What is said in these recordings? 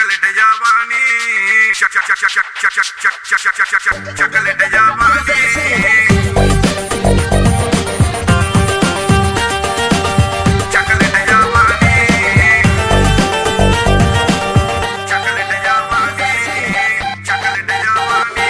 chocolate जवानी चक चक चक चक चक चक चक चक चक चक चक चक चकलेट जवानी चकलेट जवानी चकलेट जवानी चकलेट जवानी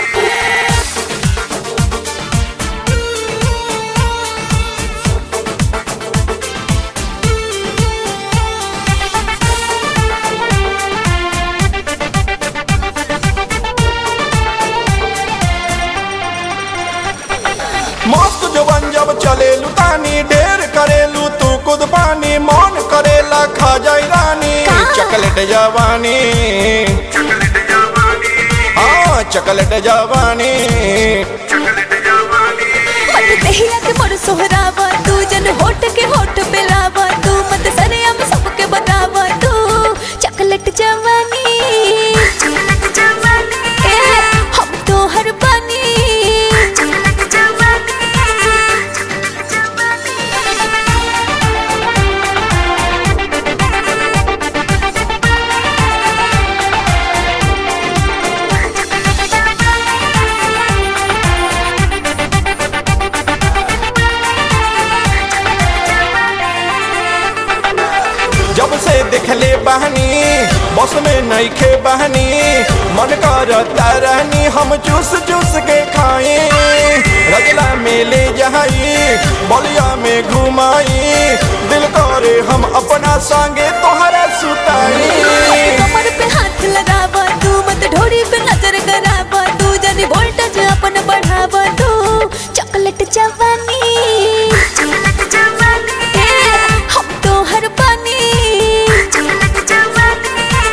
मस्त जवन जब चलेलू तानी ढेर करेलू तू खुद पानी मन करेला खा जाई रानी चकलेट जवानी चकलेट जवानी हाँ चकलेट जवानी चकलेट जवानी मत दहिया के मोर सोहरावा तू जन होठ के होठ पे लावा तू मत सरे हम सबके बतावा तू चॉकलेट जवानी चॉकलेट जवानी ए हम तो हर बानी चॉकलेट जवानी चॉकलेट जवानी जब से देखले बहनी बस में नईखे बहनी मन करता रहनी हम चूस चूस के खाए रजला में ले जाई बलिया में घुमाई दिल करे हम अपना संगे तोहरा सुताई कमर पे हाथ लगावा तू मत ढोरी पे नजर करावा तू जनी वोल्टेज अपन बढ़ावा तू चॉकलेट जवानी चॉकलेट जवानी हम तो हर पानी चॉकलेट जवानी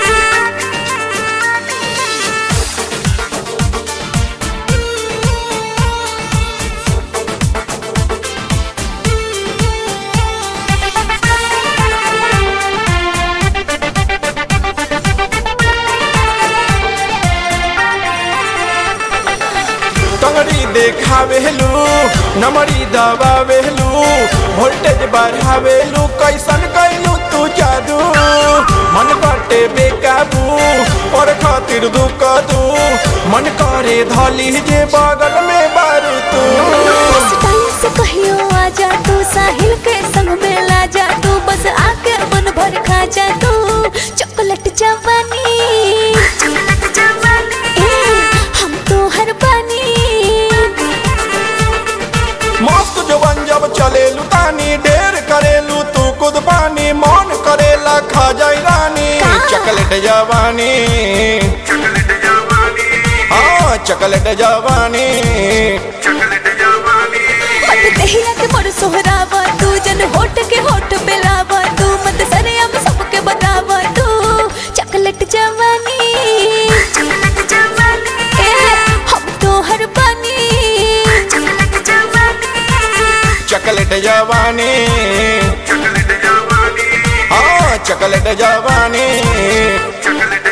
टंगड़ी देखावेलू नमड़ी दबावेलू वोल्टेज बढ़ावेलू कैसन कैलू तू जादू मन बाटे बेकाबू पर खातिर दुख दू मन करे धली जे बगल में बारू तू टाइम से कहियो आ जा तू साहिल के संग में ला जा तू बस आके मन भर खा जा तू चॉकलेट जवानी चॉकलेट जवानी हम तो हर पानी मस्त जवन जब चलेलू तानी ढेर करेलू तू खुद पानी मन करेला खा जाई रानी चकलेट जवानी चकलेट जवानी हाँ चकलेट जवानी चकलेट जवानी मत दहिया के मोर सोहरावा तू जन होठ के होठ पे लावा तू मत सरे हम सबके बतावा तू चॉकलेट जवानी चॉकलेट जवानी हम तो हर पानी चॉकलेट जवानी चकलेट जवानी चकलेट जवानी हाँ चकलेट जवानी चकलेट